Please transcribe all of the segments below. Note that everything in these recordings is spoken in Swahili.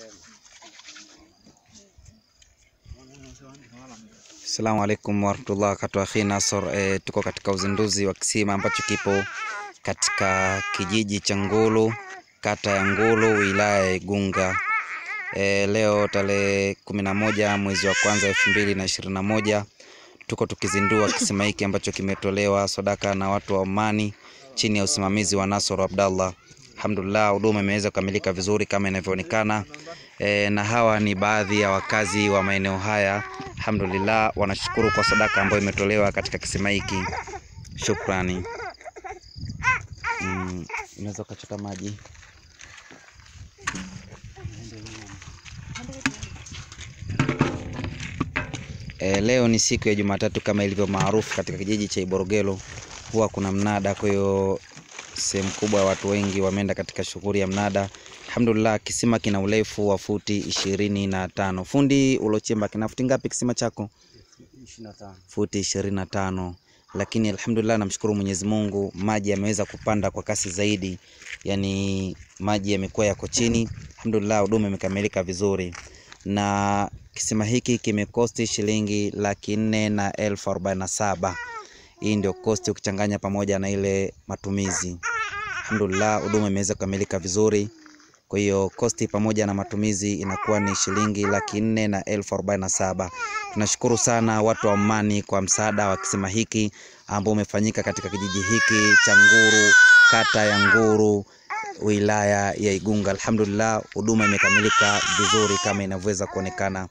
Assalamu alaikum warahmatullahi wabarakatuh. Akhi Nasor, e, tuko katika uzinduzi wa kisima ambacho kipo katika kijiji cha Ngulu, kata ya Ngulu, wilaya ya Igunga. E, leo tarehe kumi na moja mwezi wa kwanza elfu mbili na ishirini na moja tuko tukizindua kisima hiki ambacho kimetolewa sadaka na watu wa Omani chini ya usimamizi wa Nasor Abdallah. Alhamdulillah, huduma imeweza kukamilika vizuri kama inavyoonekana. E, na hawa ni baadhi ya wakazi wa maeneo haya. Alhamdulillah, wanashukuru kwa sadaka ambayo imetolewa katika kisima hiki. Shukrani. Mm, unaweza ukachota maji. E, leo ni siku ya Jumatatu kama ilivyo maarufu katika kijiji cha Iborogelo, huwa kuna mnada. Kwa hiyo sehemu kubwa ya watu wengi wameenda katika shughuli ya mnada. Alhamdulillah, kisima kina urefu wa futi ishirini na tano. Fundi ulochimba kina futi ngapi kisima chako? Futi ishirini na tano. Lakini alhamdulillah, namshukuru Mwenyezi Mungu, maji yameweza kupanda kwa kasi zaidi, yaani maji yamekuwa yako chini. Alhamdulillah, huduma imekamilika vizuri na kisima hiki kimekosti shilingi laki nne na elfu arobaini na saba. Hii ndio kosti ukichanganya pamoja na ile matumizi. Alhamdulillah, huduma imeweza kukamilika vizuri. Kwa hiyo kosti pamoja na matumizi inakuwa ni shilingi laki nne na elfu arobaini na saba. Tunashukuru sana watu wa Omani kwa msaada wa kisima hiki ambao umefanyika katika kijiji hiki cha Nguru, kata ya Nguru, wilaya ya Igunga. Alhamdulillah, huduma imekamilika vizuri kama inavyoweza kuonekana.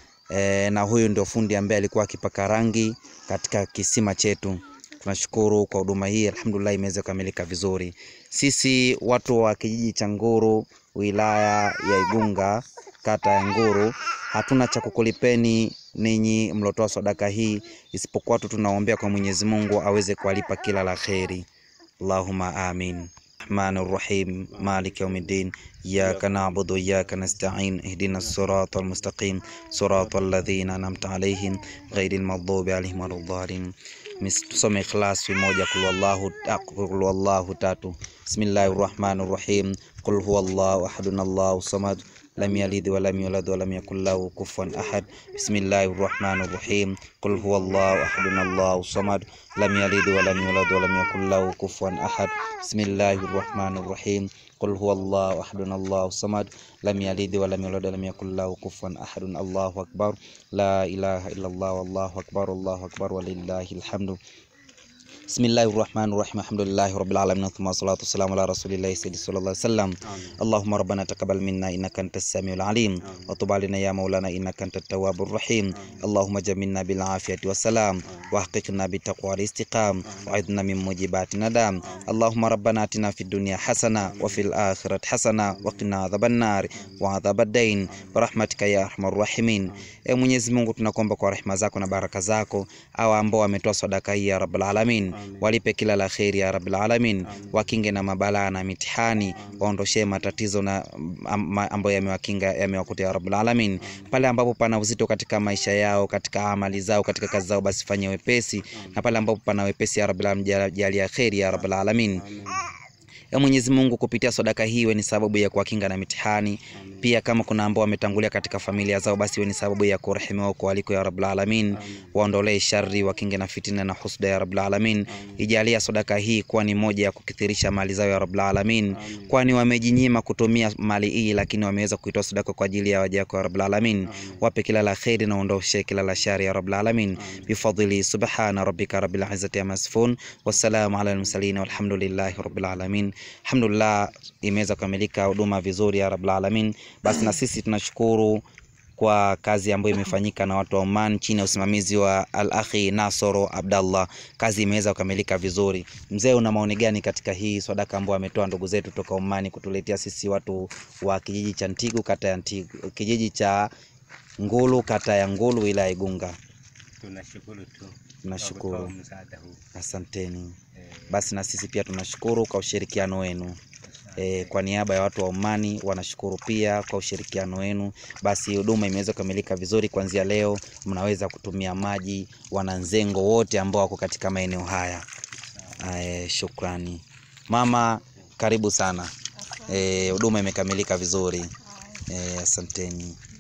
E, na huyu ndio fundi ambaye alikuwa akipaka rangi katika kisima chetu. Tunashukuru kwa huduma hii, alhamdulillah imeweza kukamilika vizuri. Sisi watu wa kijiji cha Nguru, wilaya ya Igunga, kata ya Nguru, hatuna cha kukulipeni ninyi mlotoa sadaka hii, isipokuwa tu tunaombea kwa Mwenyezi Mungu aweze kuwalipa kila la kheri. Allahumma amin. Rahmani Rahim, Malik Yawmiddin, Iyyaka na'budu wa iyyaka nasta'in, Ihdina as-sirata al-mustaqim, sirata alladhina an'amta alayhim, ghayril maghdubi alayhim waladdallin. Tusome Ikhlas moja, kul wallahu kul wallahu tatu. Bismillahir Rahmanir Rahim. Qul huwallahu ahadun Allahu samad lam yalid wa lam yulad wa lam yakul lahu kufuwan ahad. Bismillahir Rahmanir Rahim. Qul huwallahu ahadun Allahu samad lam yalid wa lam yulad wa lam yakul lahu kufuwan ahad. Bismillahir Rahmanir Rahim. Qul huwallahu ahadun Allahu samad lam yalid wa lam yulad wa lam yakul lahu kufuwan ahad. Allahu akbar. La ilaha illa Allah wallahu akbar. Allahu akbar walillahil hamdu. Bismillahir Rahmanir Rahim. Alhamdulillahi Rabbil Alamin. Thumma salatu wassalamu ala Rasulillahi sallallahu alaihi wasallam. Allahumma rabbana taqabbal minna innaka antas samiul alim wa tub alaina ya maulana innaka antat tawwabur rahim. Allahumma jamilna bil afiyati wassalam wa haqiqna bit taqwa wal istiqam wa aidna min mujibati nadam. Allahumma rabbana atina fid dunya hasana wa fil akhirati hasana wa qina adhaban nar wa adhabad dain bi rahmatika ya arhamar rahimin. E Mwenyezi Mungu, tunakuomba kwa rehema zako na baraka zako, hawa ambao wametoa sadaka hii ya Rabbul Alamin walipe kila la kheri ya Rabbil Alamin, wakinge na mabalaa na mitihani, waondoshee matatizo na ambayo yamewakinga yamewakuta ya Rabbil Alamin. Pale ambapo pana uzito katika maisha yao, katika amali zao, katika kazi zao, basi fanye wepesi, na pale ambapo pana wepesi ya Rabbil Alamin, jalia kheri ya Rabbil Alamin. Ya Mwenyezi Mungu, kupitia sadaka hii iwe ni sababu ya kuwakinga na mitihani. Pia kama kuna ambao wametangulia katika familia zao, basi iwe ni sababu ya kurehemiwa kwa waliko ya Rabbul Alamin, waondolee shari, wakinge na fitina na husda ya Rabbul Alamin. Ijalia sadaka hii kuwa ni moja ya kukithirisha mali zao ya Rabbul Alamin, kwani wamejinyima kutumia mali hii, lakini wameweza kuitoa sadaka kwa ajili ya waja wako ya Rabbul Alamin. Wape kila la kheri na ondoshe kila la shari ya Rabbul Alamin, bifadhili subhana rabbika rabbil izzati amma yasifun, wassalamu ala al-mursalin walhamdulillahi rabbil alamin. Alhamdulillah, imeweza kukamilika huduma vizuri ya Rabbul Alamin. Basi na sisi tunashukuru kwa kazi ambayo imefanyika na watu wa Oman chini ya usimamizi wa Al-Akhi Nasoro Abdallah. Kazi imeweza kukamilika vizuri. Mzee, una maoni gani katika hii sadaka ambayo ametoa ndugu zetu toka Oman kutuletea sisi watu wa kijiji cha Ntigu, kata ya Ntigu, kijiji cha Ngulu, kata ya Ngulu, wilaya Igunga? Tunashukuru tu Tunashukuru, kwa msaada huu. asanteni. Eh, Basi na sisi pia tunashukuru kwa ushirikiano wenu. E, kwa niaba ya watu wa Omani wanashukuru pia kwa ushirikiano wenu. Basi huduma imeweza kukamilika vizuri. Kuanzia leo mnaweza kutumia maji wananzengo wote ambao wako katika maeneo haya. E, shukrani mama, karibu sana. Eh, huduma imekamilika vizuri. Eh, asanteni.